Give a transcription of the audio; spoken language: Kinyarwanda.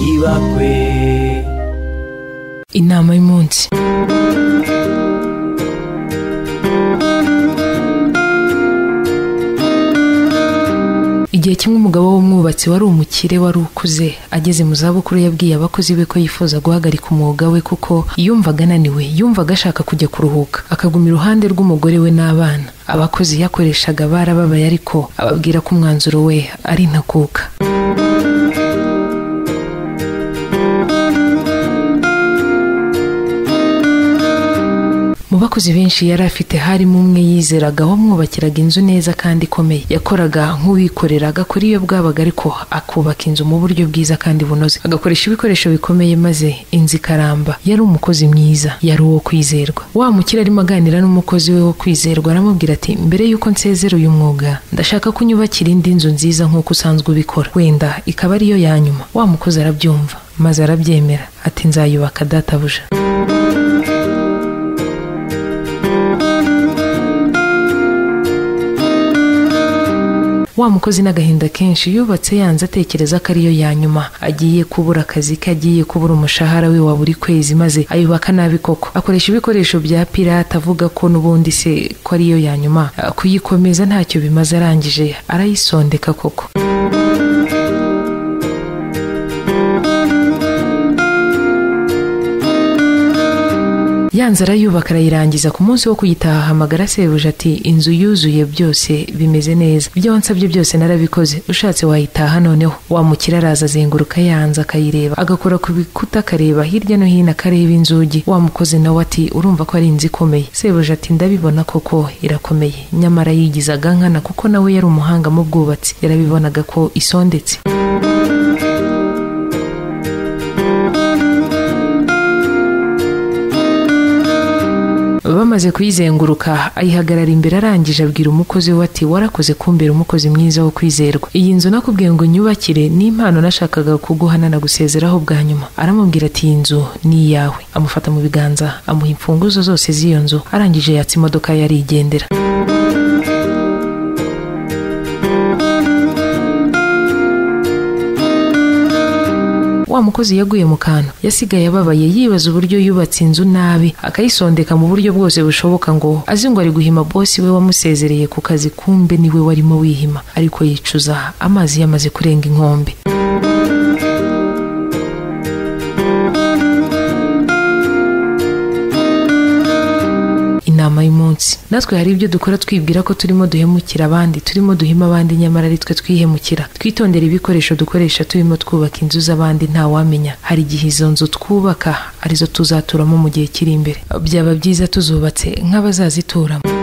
ntibakwe inama y'umunsi igihe kimwe umugabo w'umwubatsi wari umukire wari ukuze ageze mu zabukuru yabwiye abakozi be ko yifuza guhagarika umwuga we kuko yumvaga ananiwe yumvaga ashaka kujya kuruhuka akaguma iruhande rw'umugore we n'abana abakozi yakoreshaga barababaye ariko ababwira ko umwanzuro we ari intakuka mu bakozi benshi yari afite harimo umwe yizeraga wamwubakiraga inzu neza kandi ikomeye yakoraga nk'uwikorera agakora iyo bwabaga ariko akubaka inzu mu buryo bwiza kandi bunoze agakoresha ibikoresho bikomeye maze inzu ikaramba yari umukozi mwiza yari uwo kwizerwa wa mukire arimo aganira n'umukozi we wo kwizerwa aramubwira ati mbere y'uko nsezera uyu mwuga ndashaka ko unyubakira indi nzu nziza nk'uko usanzwe ubikora wenda ikaba ariyo ya nyuma wa mukozi arabyumva maze arabyemera ati nzayubaka databuja wa mukozi n'agahinda kenshi yubatse yanze atekereza ko ariyo ya nyuma agiye kubura akazi ke agiye kubura umushahara we wa buri kwezi maze ayubaka nabi koko akoresha ibikoresho bya pirate avuga ko n'ubundi se ko ariyo ya nyuma kuyikomeza ntacyo bimaze arangije arayisondeka koko yanze arayubaka arayirangiza ku munsi wo kuyitaha ahamagara sebuja ati inzu yuzuye byose bimeze neza ibyo wansabye byose narabikoze ushatse wayitaha noneho wamukira araza azenguruka yanze akayireba agakora ku bikuta akareba hirya no hino akareba inzugi wamukoze nawe ati urumva ko ari inzu ikomeye sebuja ati ndabibona koko irakomeye nyamara yigizaga nkana kuko nawe yari umuhanga mu bwubatsi yarabibonaga ko isondetse bamaze kuyizenguruka ayihagarara imbere arangije abwira umukozi we ati warakoze kumbera umukozi mwiza wo kwizerwa iyi nzu nakubwiye ngo nyubakire ni impano nashakaga kuguha nanagusezeraho bwa nyuma aramubwira ati iyi nzu ni iyawe amufata mu biganza amuha imfunguzo zose z'iyo nzu arangije yatsa imodoka ye arigendera wa mukozi yaguye mu kantu yasigaye ababaye yibaza uburyo yubatse inzu nabi akayisondeka mu buryo bwose bushoboka ngo azi ngo ari guhima bosi we wamusezereye ku kazi kumbe niwe warimo wihima ariko yicuza amazi yamaze kurenga inkombe inama y'umunsi natwe hari ibyo dukora twibwira ko turimo duhemukira abandi turimo duhima abandi nyamara ari twe twihemukira twitondera ibikoresho dukoresha turimo twubaka inzu z'abandi ntawamenya hari igihe izo nzu twubaka arizo tuzaturamo mu gihe kiri imbere byaba byiza tuzubatse nk'abazazituramo